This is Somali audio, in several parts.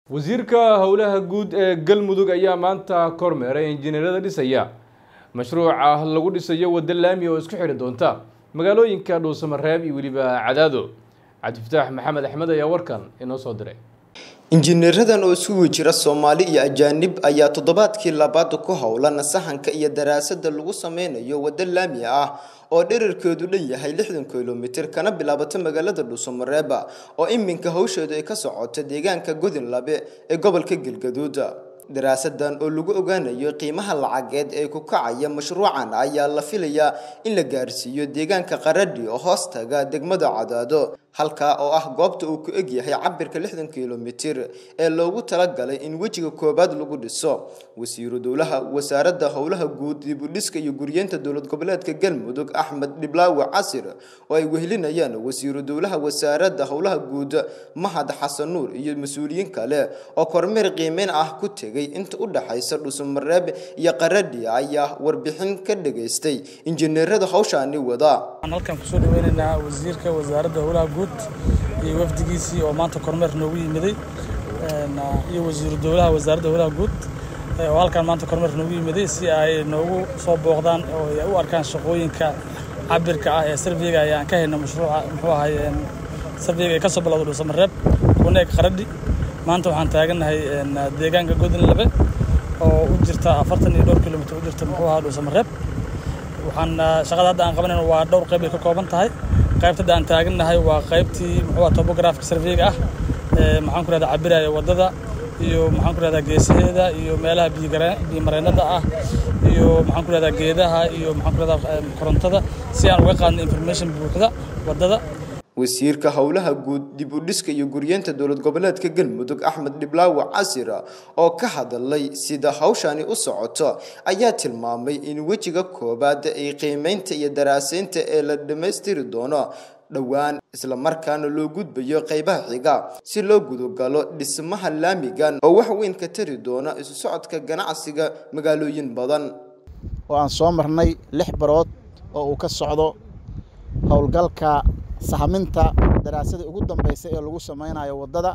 wasiirka howlaha guud ee galmudug ayaa maanta kormeeray injineerada dhisaya mashruuca lagu dhisayo waddo laami oo isku xidhi doonta magaalooyinka dhuusamareeb iyo weliba cadaado cabdifataax maxamed axmed ayaa warkan inoo soo diray injineeradan oo isugu jira soomaali iyo ajaanib ayaa toddobaadkii labaad ku howlan sahanka iyo daraasada lagu sameynayo waddo laami ah oo dherarkeedu dhan yahay lixdan kilomitir kana bilaabata magaalada dhuusamareeb oo iminka hawsheedu ay ka socoto deegaanka godinlabe ee gobolka galgaduud daraasadan oo lagu ogaanayo qiimaha lacageed ee ku kacaya mashruucan ayaa la filayaa in la gaarsiiyo deegaanka qaradhi oo hoostaga degmada cadaado halkaa oo ah goobta uu ku egyahay cabirka lixdan kilomitir ee loogu talagalay in wejiga koobaad lagu dhiso wasiiru dowlaha wasaaradda howlaha guud dibudhiska iyo guryeenta dowlad goboleedka galmudug axmed dhiblaawe casir oo ay wehelinayaan wasiiru dowlaha wasaaradda howlaha guud mahad xasan nuur iyo mas-uuliyiin kale oo kormeer qiimeyn ah ku tegay inta u dhaxaysa dhuusamareeb iyo qaradhi ayaa warbixin ka dhageystay injineerada hawshaani wada halkan kusoo dhaweynaynaa wasiirka wasaaradda howlaha guud iyo wafdigiisii oo maanta kormeer noogu yimiday iyo wasiiru dowlaha wasaaradda howlaha guud oo halkan maanta kormeer noogu yimiday si ay noogu soo booqdaan oo ay u arkaan shaqooyinka cabirka ah ee sarveyga ayaan ka hayno mashruuca muxuu ahay sarveyga ee kasoo bilowda dhuusamareeb kuna eg qaradhi maanta waxaan taagannahay deegaanka godinlabe oo u jirta afartan iyo dhowr kilomitir u jirta muxuu ahaa dhuusamareeb waxaan shaqada hadda aan qabanayno waa dhowr qayb ay ka kooban tahay qaybta hadda aan taagannahay waa qaybtii muxuu ahaa topographic surveyga ah ee maxaan ku rahdaa cabiraya waddada iyo maxaan ku rahdaa geesaheeda iyo meelaha biyomareennada ah iyo maxaan ku rahdaa geedaha iyo maxaan ku rahdaa korontada si aan uga qaadno information buuxda waddada wasiirka howlaha guud dib u dhiska iyo guryeenta dowlad goboleedka galmudug axmed dhiblaawe casir oo ka hadalay sida hawshani u socoto ayaa tilmaamay in wejiga koobaad ay qiimeynta iyo daraaseynta ee la dhammaystiri doono dhowaan islamarkaana loo gudbayo qaybaha xiga si loo gudogalo dhismaha laamigan oo wax weyn ka tari doona isu socodka ganacsiga magaalooyin badan oo aan soo marnay lix barood oo uu ka socdo howlgalka sahaminta daraasadii ugu dambeysay ee lagu sameynayo waddada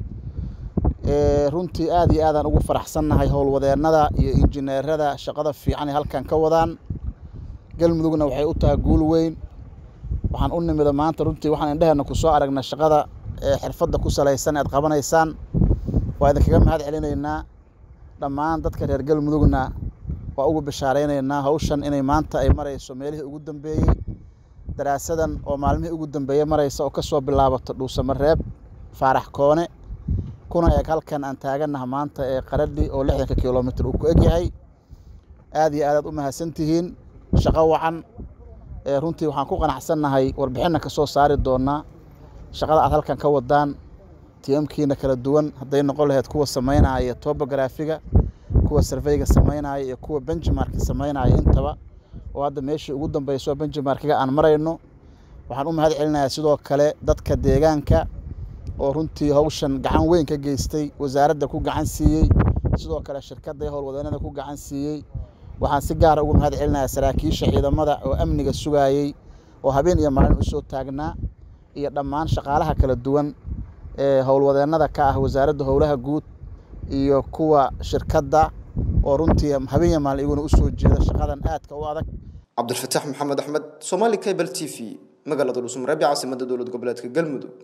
runtii aad iyo aadaan ugu faraxsannahay howlwadeennada iyo injineerada shaqada fiican ee halkan ka wadaan galmudugna waxay u tahay guul weyn waxaan u nimida maanta runtii waxaan indheheenna ku soo aragnay shaqada ee xirfadda ku salaysan ead qabanaysaan waa idinkaga mahad celinaynaa dhammaan dadka reer galmudugna waa ugu bishaaraynaynaa hawshan inay maanta ay marayso meelihii ugu dambeeyey daraasadan oo maalmihii ugu dambeeyey maraysa oo ka soo bilaabato dhuusamareeb faarax koone kuna eeg halkan aan taagannaha maanta ee qaradhi oo lixdanka kilomitir uu ku egyahay aad iyo aadaad u mahadsantihiin shaqo wacan runtii waxaan ku qanacsannahay warbixinna ka soo saari doonaa shaqada aad halkan ka wadaan tiamkiina kala duwan hadday noqon lahayd kuwa samaynaya tobograafiga kuwa sarveyga samaynaya iyo kuwa benjimarka samaynaya intaba oo hadda meeshii ugu dambeyso benjimarkiga aan marayno waxaan u mahad celinayaa sidoo kale dadka deegaanka oo runtii hawshan gacan weyn ka geystay wasaaradda ku gacan siiyey sidoo kale shirkadda howlwadeennada ku gacan siiyey waxaan si gaara ugu mahad celinayaa saraakiisha ciidamada oo amniga sugayey oo habeen iyo maalin u soo taagnaa iyo dhammaan shaqaalaha kala duwan ee howlwadeennada ka ah wasaaradda howlaha guud iyo kuwa shirkadda oo runtii habeen iyo maalin iguna u soo jeeda shaqadan aadka u adag cabdilfataax maxamed axmed somaali cable t v magaalada dhuusamareeb ee caasimadda dowlad goboleedka galmudug